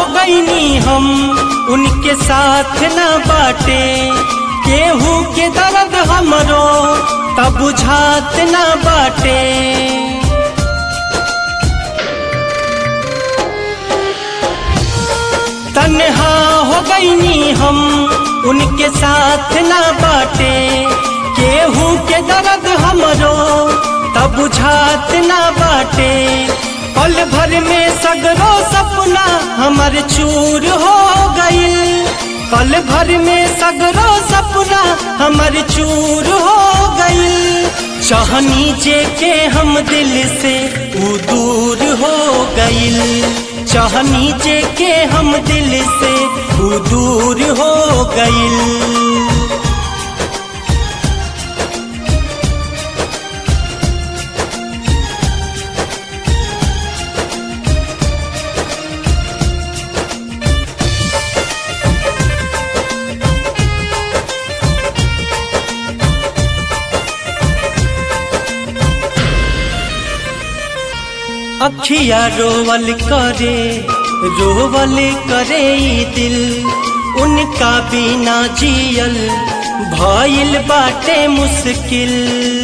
हो गईनी हम उनके साथ न बाटे केहू के दर्द हमरो तब बुझात न बाटे तन्हा हो गईनी हम उनके साथ न बाटे केहू के दर्द हमरो तब बुझात न बाटे पल भर में सगरो सपना हमर चूर हो गईल पल भर में सगरो सपना हमर चूर हो गईल चाहनी जे के हम दिल से ऊ दूर हो गईल चाहनी जे के हम दिल से ऊ दूर हो गईल अखिया रोवल करे रोवल करे ई दिल उनका बिना जियल भइल बाटे मुश्किल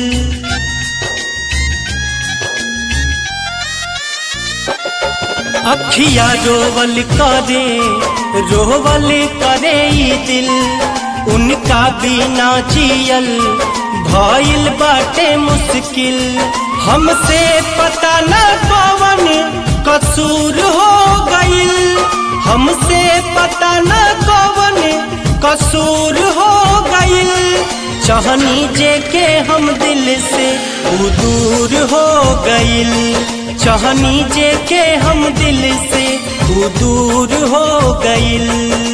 अखिया रोवल करे रोवल करे ई दिल उनका बिना जियल भइल बाटे मुश्किल हमसे पता न कवन कसूर हो गईल हमसे पता न कवन कसूर हो गईल चाहनी जे के हम दिल से ऊ दूर हो गईल चाहनी जे के हम दिल से ऊ दूर हो गईल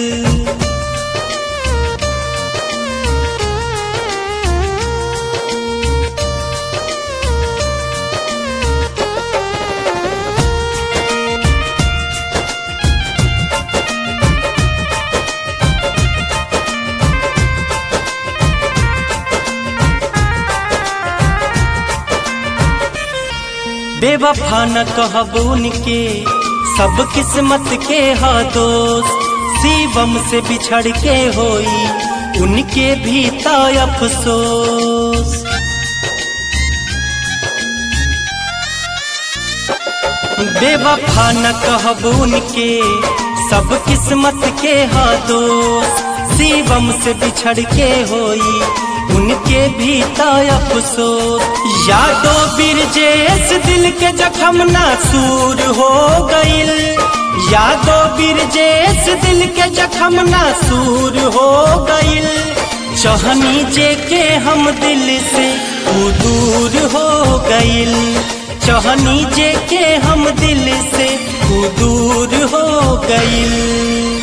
बेवफा न कहब उनके सब किस्मत के हा दोस्त शिवम से बिछड़ के होई उनके भी ता अफसोस बेवफा न कहब उनके सब किस्मत के हा दोस्त शिवम से बिछड़ के होई उनके भी ता अफसोस यादो बिरजेश दिल के जखम नासूर हो गईल यादो बिरजेश दिल के जखम नासूर हो गईल चहनी जे के हम दिल से ऊ दूर हो गईल चहनी जे के हम दिल से ऊ दूर हो गईल